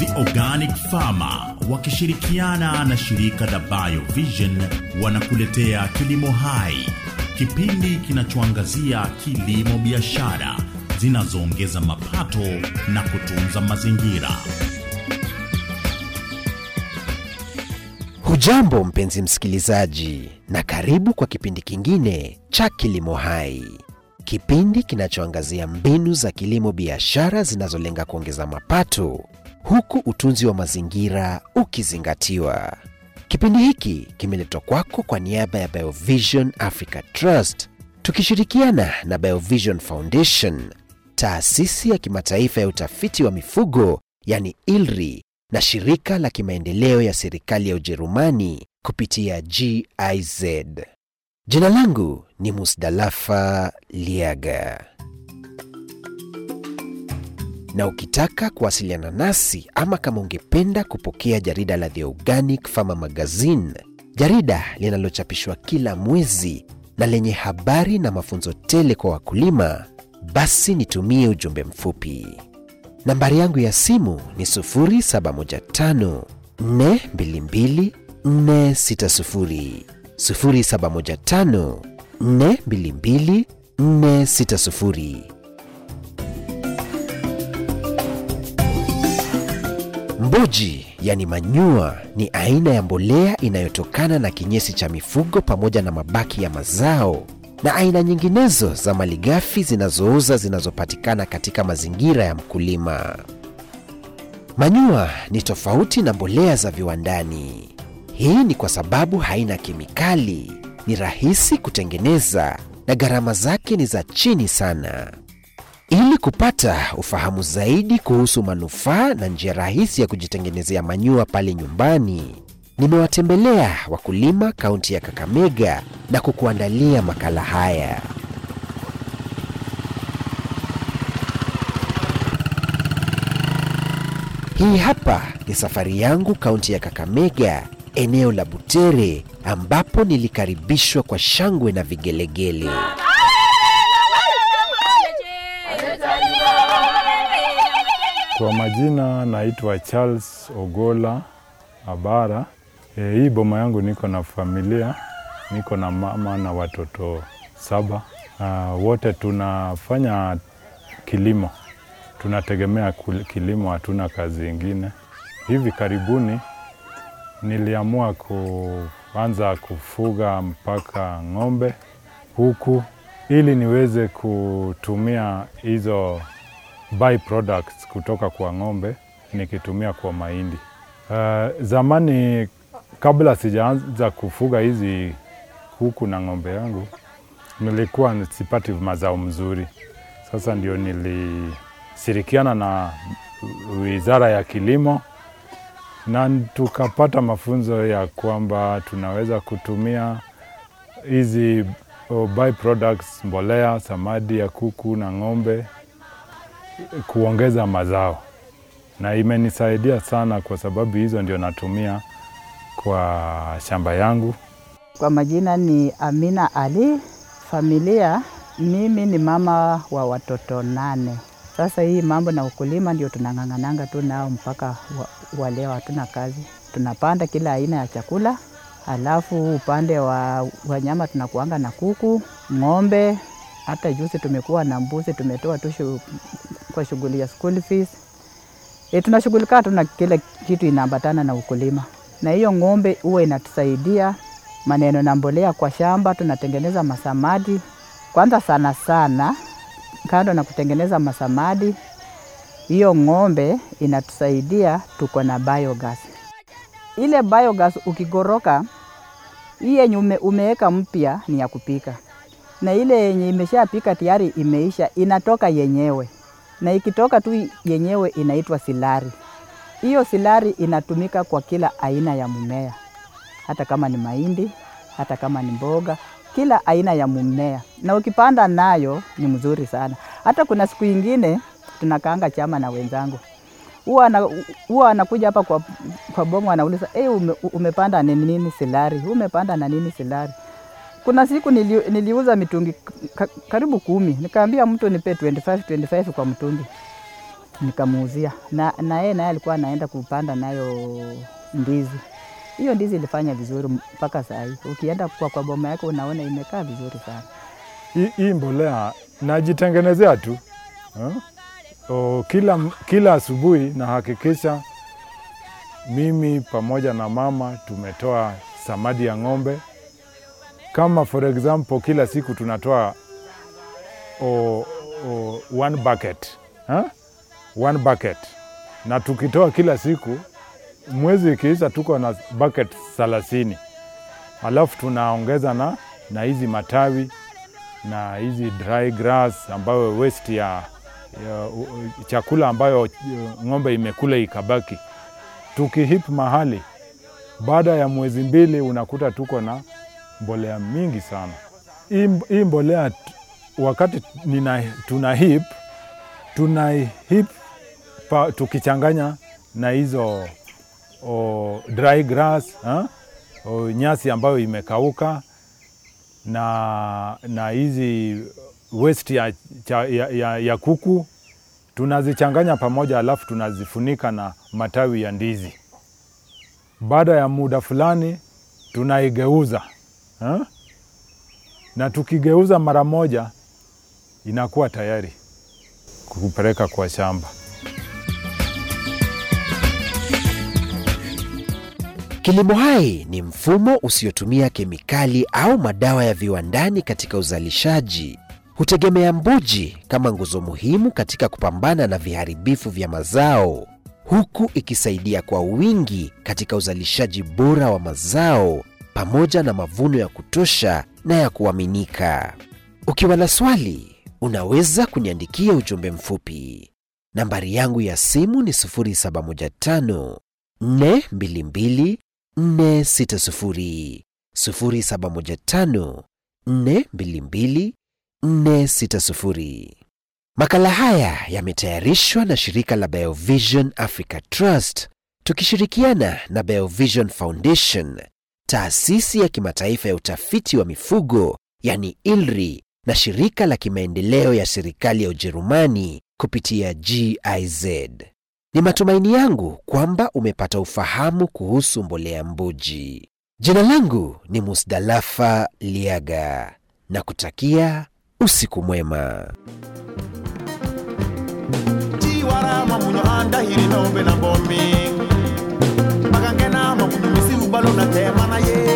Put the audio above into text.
The Organic Farmer wakishirikiana na shirika la BioVision wanakuletea Kilimo Hai, kipindi kinachoangazia kilimo biashara zinazoongeza mapato na kutunza mazingira. Hujambo mpenzi msikilizaji, na karibu kwa kipindi kingine cha Kilimo Hai, kipindi kinachoangazia mbinu za kilimo biashara zinazolenga kuongeza mapato huku utunzi wa mazingira ukizingatiwa. Kipindi hiki kimeletwa kwako kwa niaba ya BioVision Africa Trust tukishirikiana na BioVision Foundation, taasisi ya kimataifa ya utafiti wa mifugo yani ILRI na shirika la kimaendeleo ya serikali ya Ujerumani kupitia GIZ. Jina langu ni Musdalafa Liaga, na ukitaka kuwasiliana nasi ama kama ungependa kupokea jarida la The Organic Farmer Magazine, jarida linalochapishwa kila mwezi na lenye habari na mafunzo tele kwa wakulima, basi nitumie ujumbe mfupi. Nambari yangu ya simu ni 0715 422 460, 0715 422 460. Mboji yani manyua ni aina ya mbolea inayotokana na kinyesi cha mifugo pamoja na mabaki ya mazao na aina nyinginezo za malighafi zinazooza zinazopatikana katika mazingira ya mkulima. Manyua ni tofauti na mbolea za viwandani. Hii ni kwa sababu haina kemikali, ni rahisi kutengeneza na gharama zake ni za chini sana. Ili kupata ufahamu zaidi kuhusu manufaa na njia rahisi ya kujitengenezea manyua pale nyumbani, nimewatembelea wakulima kaunti ya Kakamega na kukuandalia makala haya. Hii hapa ni safari yangu kaunti ya Kakamega, eneo la Butere, ambapo nilikaribishwa kwa shangwe na vigelegele. Kwa majina naitwa Charles Ogola Abara. E, hii boma yangu niko na familia, niko na mama na watoto saba. Uh, wote tunafanya kilimo, tunategemea kul- kilimo, hatuna kazi ingine. Hivi karibuni niliamua kuanza kufuga mpaka ng'ombe huku, ili niweze kutumia hizo byproducts kutoka kwa ng'ombe nikitumia kwa mahindi. Uh, zamani kabla sijaanza kufuga hizi kuku na ng'ombe yangu nilikuwa sipati mazao mzuri. Sasa ndio nilishirikiana na Wizara ya Kilimo na tukapata mafunzo ya kwamba tunaweza kutumia hizi oh, byproducts, mbolea, samadi ya kuku na ng'ombe kuongeza mazao, na imenisaidia sana kwa sababu hizo ndio natumia kwa shamba yangu. Kwa majina ni Amina Ali. Familia, mimi ni mama wa watoto nane. Sasa hii mambo na ukulima ndio tunang'ang'ananga tu nao mpaka wa, wa leo. Hatuna kazi, tunapanda kila aina ya chakula, alafu upande wa wanyama tunakuanga na kuku, ng'ombe, hata juzi tumekuwa na mbuzi, tumetoa tu shu, kwa shughuli ya school fees. E, tunashughulika tu na kile kitu inaambatana na ukulima, na hiyo ng'ombe huwa inatusaidia maneno na mbolea kwa shamba. Tunatengeneza masamadi kwanza, sana sana, kando na kutengeneza masamadi, hiyo ng'ombe inatusaidia, tuko na biogas. Ile biogas ukigoroka, hii yenye ume, umeweka mpya ni ya kupika, na ile yenye imeshapika tayari imeisha, inatoka yenyewe, na ikitoka tu yenyewe inaitwa silari. Hiyo silari inatumika kwa kila aina ya mmea, hata kama ni mahindi, hata kama ni mboga, kila aina ya mmea, na ukipanda nayo ni mzuri sana. Hata kuna siku ingine tunakaanga chama na wenzangu, huwa ana- huwa anakuja hapa kwa, kwa boma anauliza hey, ume, umepanda ni nini silari, umepanda na nini silari. Kuna siku nili, niliuza mitungi ka, karibu kumi, nikaambia mtu nipe 25 25 kwa mtungi nikamuuzia na, na yeye naye alikuwa anaenda kupanda nayo ndizi. Hiyo ndizi ilifanya vizuri mpaka saa hii. Ukienda kwa, kwa boma yake unaona imekaa vizuri sana. Hii- hii mbolea najitengenezea tu eh? O, kila, kila asubuhi nahakikisha mimi pamoja na mama tumetoa samadi ya ng'ombe. Kama for example, kila siku tunatoa o, o, one bucket eh? one bucket, na tukitoa kila siku, mwezi ikiisha tuko na bucket thelathini, alafu tunaongeza na na hizi matawi na hizi dry grass ambayo waste ya, ya u- u- chakula ambayo uh, ng'ombe imekula ikabaki. Tukihip mahali, baada ya mwezi mbili unakuta tuko na mbolea mingi sana. Hii mb- hii mbolea t- wakati nina, tuna hip tuna hip pa, tukichanganya na hizo o, dry grass ha? O, nyasi ambayo imekauka na na hizi waste ya, cha- ya, ya, ya kuku tunazichanganya pamoja, alafu tunazifunika na matawi ya ndizi. Baada ya muda fulani tunaigeuza ha? na tukigeuza mara moja inakuwa tayari kupeleka kwa shamba. Kilimo hai ni mfumo usiotumia kemikali au madawa ya viwandani katika uzalishaji. Hutegemea mbuji kama nguzo muhimu katika kupambana na viharibifu vya mazao, huku ikisaidia kwa wingi katika uzalishaji bora wa mazao pamoja na mavuno ya kutosha na ya kuaminika. Ukiwa na swali, unaweza kuniandikia ujumbe mfupi. Nambari yangu ya simu ni 0715 422 460 0715 422 460. Makala haya yametayarishwa na shirika la Biovision Africa Trust tukishirikiana na Biovision Foundation, taasisi ya kimataifa ya utafiti wa mifugo yani ILRI na shirika la kimaendeleo ya serikali ya Ujerumani kupitia GIZ. Ni matumaini yangu kwamba umepata ufahamu kuhusu mbolea mbuji. Jina langu ni Musdalafa Liaga na kutakia usiku mwema. Chiwara mamunyo anda hiri nombe na bomi Magangena mamunyo misi ubalo na tema na ye